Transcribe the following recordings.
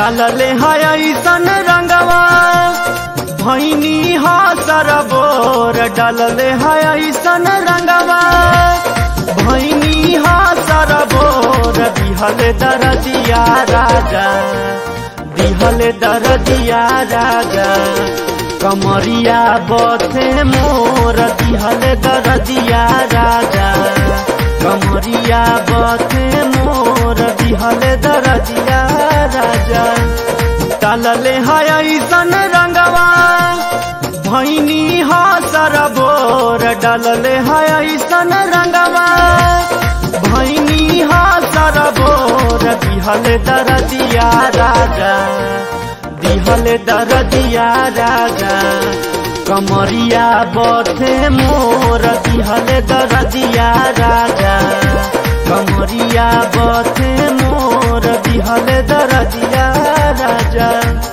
डालले है ऐसन रंगवा भैनी हा सरबोर डालले है ऐसन रंगवा भैनी हा सरबोर दिहल दरदिया राजा दिहल दरदिया राजा कमरिया बथे मोर दिहल दरदिया राजा कमरिया बथे मोर दिहल दरदिया राजा डालले है ऐसन रंगवा भैनी हा सरबोर डालले है ऐसन रंगवा भैनी हा सरबोर दिहल दरदिया राजा दिहल दरदिया राजा कमरिया बथे मोर दिहल दरदिया राजा कमरिया बथे मोर दिहल दरदिया राजा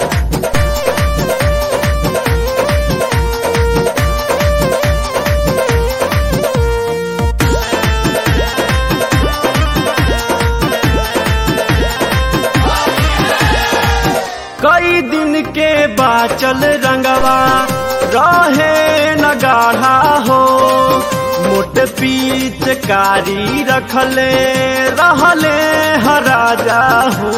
कई दिन के बाचल रंगवा रहे न गाढ़ा हो मोट पीच कारी रखले रहले हराजा हो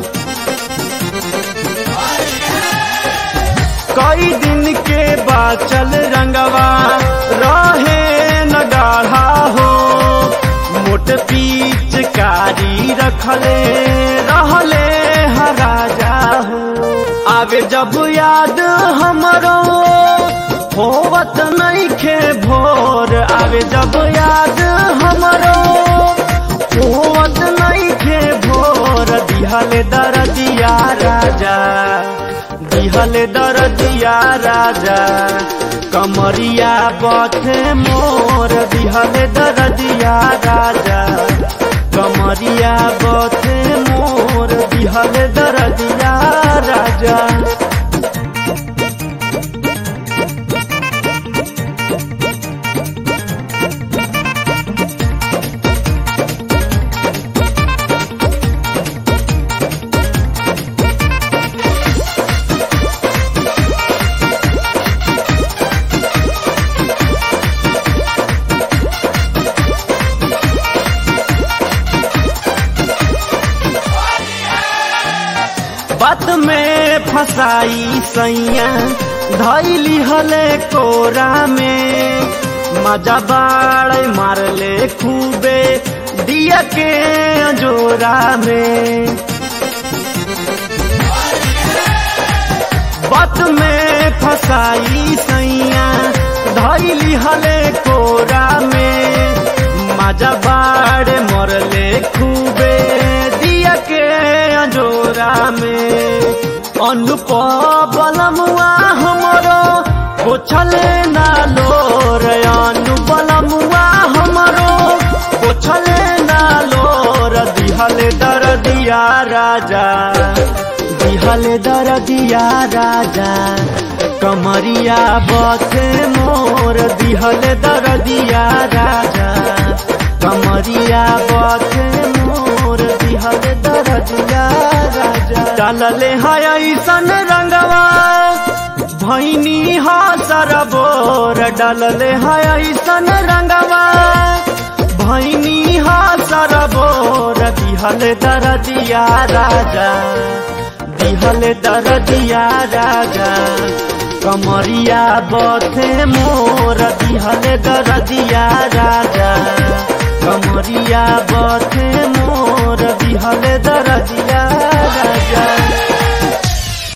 कई दिन के बाचल रंगवा रहे न गाढ़ा हो मोट पीच कारी रखले रहले हराजा हो आवे जब याद हमरो होवत नहीं खे भोर आवे जब याद हमरो होवत नहीं खे भोर दिहल दरदिया राजा दिहल दरदिया राजा कमरिया बथे मोर दिहल दरदिया राजा कमरिया बथे मोर दिहल दरदिया राजा बात में फसाई सैया धैली हले कोरा में मजा बाड़ मारले खूबे दिया के जोरा में बात में फसाई सैया धैली हले कोरा में मजा बाड़ मरले खूबे दिया के जोरा में अनुपलमुआ हमरो पोछले ना लोर अनुपलमुआ हमरो पोछले ना लोर दिहल दर दिया राजा दिहल दर दिया राजा कमरिया बथे मोर दिहल दर दिया राजा कमरिया बथे मोर दिहल दर दिया राजा डालले है ऐसन रंगवा भैनी हा सरबोर डालले है ऐसन रंगवा भैनी हा सरबोर दिहल दर दिया राजा दिहल दर दिया राजा कमरिया बथे मोर दिहल दर दिया राजा कमरिया बथे मोर दिहल दर दिया राजा